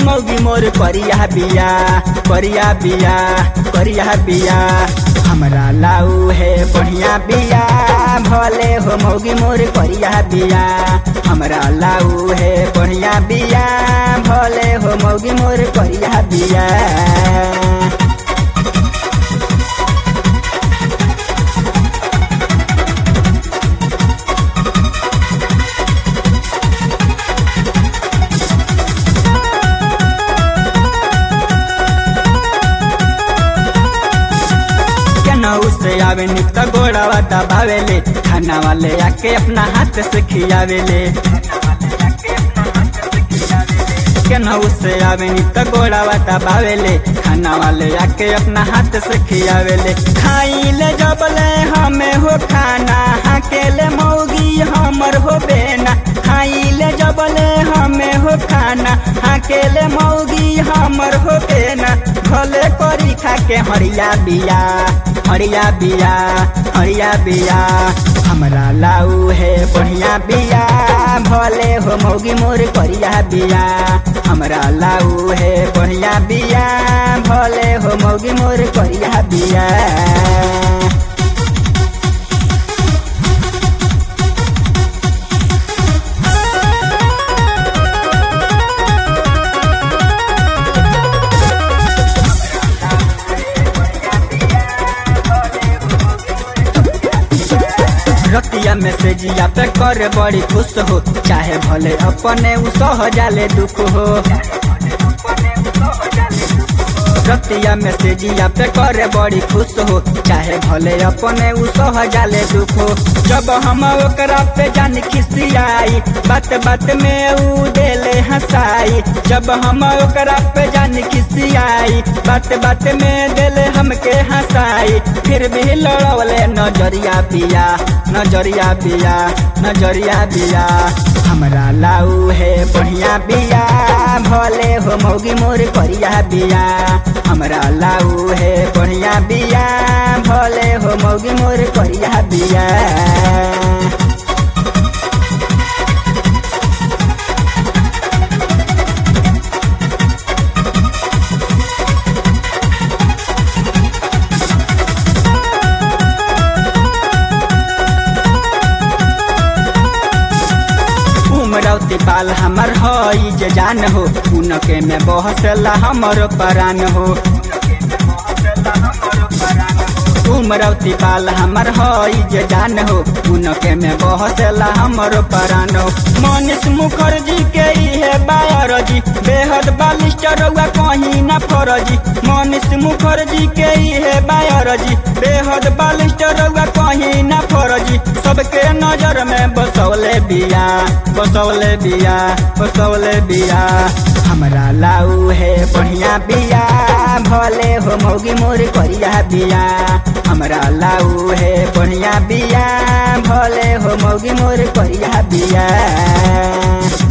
मौगी मोर करिया बिया करिया बिया करिया बिया हमरा लाऊ है बढ़िया बिया भले हो मौगी मोर करिया बिया हमरा लाऊ है बढ़िया बिया भले हो मौगी मोर करिया बिया केनाऊ से आवे नित गोड़ावा दबावेले खाना वाले आके अपना हाथ से खियावेले केनाऊ से आवे नित गोड़ावा दबावेले खाना वाले आके अपना हाथ से खियावेले खाइले जबले हमें हो खाना हाकेले मौगी हमर हो बेना खाइले जबले हमें हो खाना हाकेले मौगी हमर हो बेना भले करी खा के हरिया बिया हरिया बिया हरिया बिया हमरा लाऊ है बढ़िया बिया भले हो मौगी मोर करिया बिया हमरा लाऊ है बढ़िया बिया भले हो मौगी मोर करिया बिया रतिया मैसेजिया पे कर बड़ी खुश हो चाहे भले अपने उ सह जाले दुख हो रतिया मैसेजिया पे कर बड़ी खुश हो चाहे भले अपने उ सह जाले दुख हो जब हम ओकरा पे जान खिसियाई बात बात में उ देले हंसाई जब हम ओकरा पे जान खिसियाई बात बात में देले हमके हंसाई फिर भी लड़वले नजरिया पिया नजरिया बिया नजरिया बिया हमरा लाऊ है बढ़िया बिया भले हो मौगी मोर करिया बिया हमरा लाऊ है बढ़िया बिया भले हो मौगी मोर करिया बिया उमरौती पाल हमर हई जे जान हो उनके में बहसला हमर परान हो उमरौती पाल हमर हई जे जान हो उनके में बहसला हमर परान हो मनीष मुखर्जी के इहे बायरजी बेहद बालिस्टर रउआ कहीं ना फरजी मनीष मुखर्जी के इहे बायरजी बेहद बालिस्टर रउआ कहीं ना फरजी सबके नजर में बसौले बिया बसौले बिया बसौले बिया हमरा लाऊ है बढ़िया बिया भले हो मौगी मोर करिया बिया हमरा लाऊ है बढ़िया बिया भले हो मौगी मोर करिया बिया